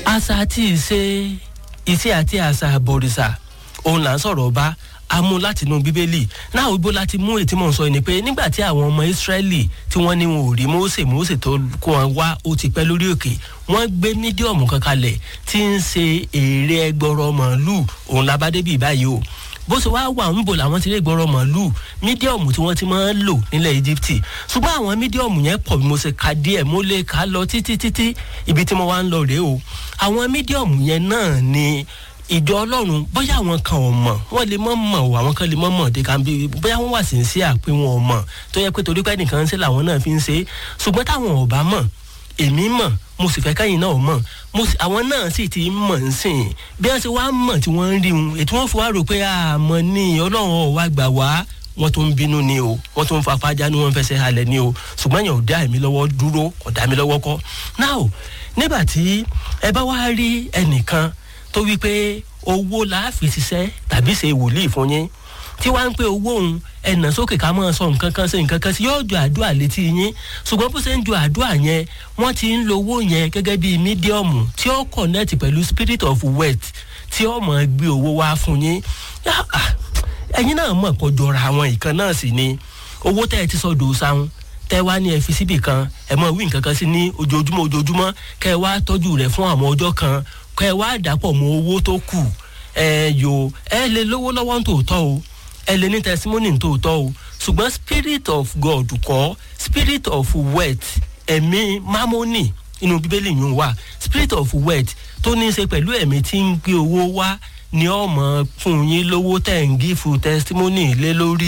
àṣà àti ìṣe ìṣe àti àṣà àbọ̀rìṣà òun là ń sọ̀rọ̀ bá a mú láti inú bíbélì náà ibo láti mú ètí mò ń sọ ni pé nígbà tí àwọn ọmọ ìsírẹ́lì tí wọ́n ní wọn ò rí mósè mósè tó kó wọn wá ó ti pẹ́ lórí òkè wọ́n gbé mídíọ̀mù kan kalẹ̀ tí ń ṣe èrè ẹgbọrọ màálù òun labádé bíi báyìí o bó ṣe wá wà ń bò làwọn ti rí ìgbọrọ màálù mídíọ̀mù tí wọ́n ti máa ń lò nílẹ̀ íjíbítì ṣùgbọ́n àwọn mídíọ̀mù yẹn pọ̀ bí mo ṣe ka díẹ̀ mo lè ka lọ títí títí ibi tí mo wá ń lọ rèé o àwọn mídíọ̀mù yẹn náà ni ìjọ ọlọ́run bóyá àwọn kan ò mọ̀ wọ́n lè mọ̀ mọ̀ o àwọn kan lè mọ̀ mọ̀ dé kan bí bóyá wọ́n wà sí ń ṣe àpé wọn ò mọ̀ tó yẹ pé torí pé nìkan ń ṣe làwọn náà fi ń ṣe ṣùgbọ́n táwọn ò bá mọ̀ èmi mọ̀ mo sì fẹ́ kẹ́yìn náà mọ̀ mo sì àwọn náà sì ti mọ̀ ń sìn bí wọ́n ṣe wá mọ̀ tí wọ́n ń rí wọn ètò wọn fi wá rò pé àmọ́ ní ọlọ́run ọ̀ wá gbà wá wọ́n tó ń bínú ni o wọ́n tó ń fa fájá ni wọ́n fẹsẹ̀ halẹ̀ ni o ṣùgbọ́n yẹn ò dá èmi lọ́wọ́ dúró kò dá mi lọ́wọ́ kọ́ now nígbà tí ẹ bá wá rí ẹnìkan tó wí pé owó la fi ṣiṣẹ́ tàbí ṣe wòlíì fún yín tí wàá ń pé owó òun ẹ̀nà sókè ká máa sọ nǹkan kan ṣe nǹkan kan sí yóò ju àdúrà létí yín ṣùgbọ́n bó ṣe ń ju àdúrà yẹn wọ́n ti ń lo owó yẹn gẹ́gẹ́ bíi mídíọ̀mù tí ó connect pẹ̀lú spirit of wealth tí ó mọ̀ gbé owó wá fún yín ẹ̀yin náà mọ̀ kó jọra àwọn ìkan náà sì ni owó tẹ́ ẹ ti sọ dòó tẹ́ wá ní ẹ fi síbì kan ẹ mọ̀ wí nǹkan kan sí ní ojoojúmọ́ ojoojúmọ́ kẹ́ ẹ wá tọ́jú rẹ̀ fún àwọn ọjọ́ kan kẹ́ ẹ wá dàpọ̀ mọ́ owó tó kù ẹ yò ẹ lè lówó lọ́wọ́ tòótọ́ o ẹ lè ní testimony tòótọ́ o ṣùgbọ́n spirit of God kọ́ spirit of wealth ẹ̀mí mamoni inú bíbélì yìí wà spirit of wealth tó ní í ṣe pẹ̀lú ẹ̀mí tí ń gbé owó wá ni ọmọ fún yín lówó tẹ̀ ń gífù testimony lé lórí